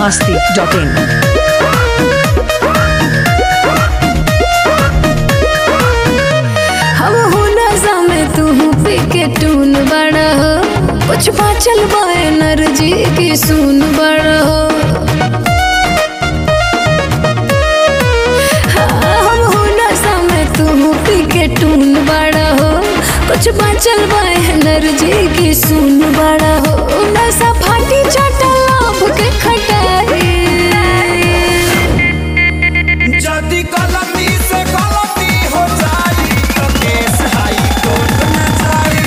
masti.in. हम हो नशा में तू पी के टून बड़ा हो कुछ बाचल बा एनर्जी की सुन बड़ा हो हाँ, हम हो नशा में तू पी के टून बड़ा हो कुछ बाचल बा एनर्जी की सुन बड़ा हो नशा फाटी चटल लाभ के खटाई जदि गलती से गलती हो जाई तो केस हाई कोर्ट में जाई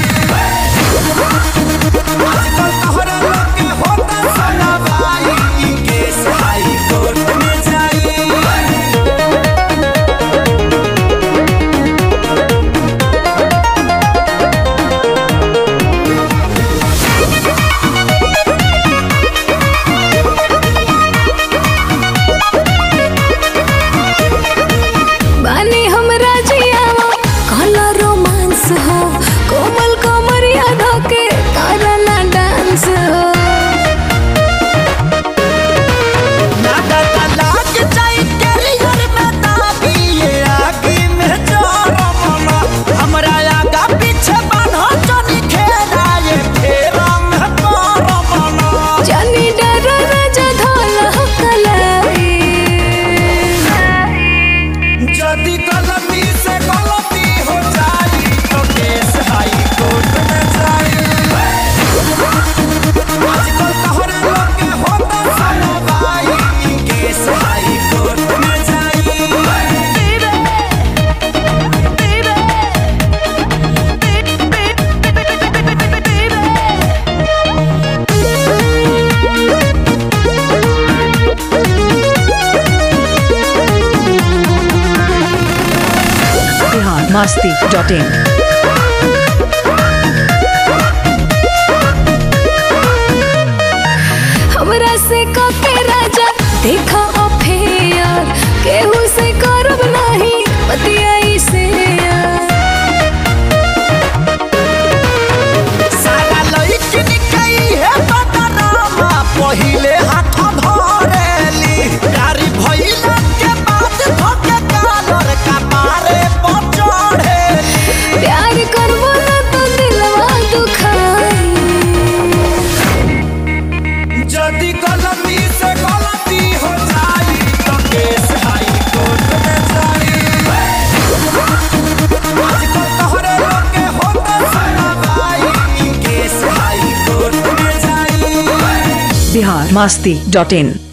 आजकल तोहरा लोग के होता सुनवाई ई केस हाई कोर्ट में जाई बानी हमरा जियावा काला रोमांस हो कोमल कोमरिया धोके करना डांस हो नागा तलाक जाई कैरियर में दाबी ये आगे में जोरमना हमरा आगा पीछे बान्हो जनी खेला ये फेरा में पारमना जानी डर राजा धोला हो कलाई जदि गलती से गलती हो जाई तो केस हाई कोर्ट में जाई आजकल तोहरा लोग के होता सुनवाई ई केस हाई कोर्ट में जाई Bihar masti.in. हमरा से कके राजा देखा अफेयर केहू से करब नहीं बतियाई से सारा लइकिन कई है बदनामा पहिले हाथ धरेली गाड़ी भइला के बाद धोके कालर का मारे पर चढ़ेली प्यार करबो ना तो दिलवा दुखाई जदि गलती से गलती हो जाई तो केस हाई कोर्ट में जाई आजकल तोहरे लोग के होता सुनवाई ई केस हाई कोर्ट में जाई Bihar masti.in.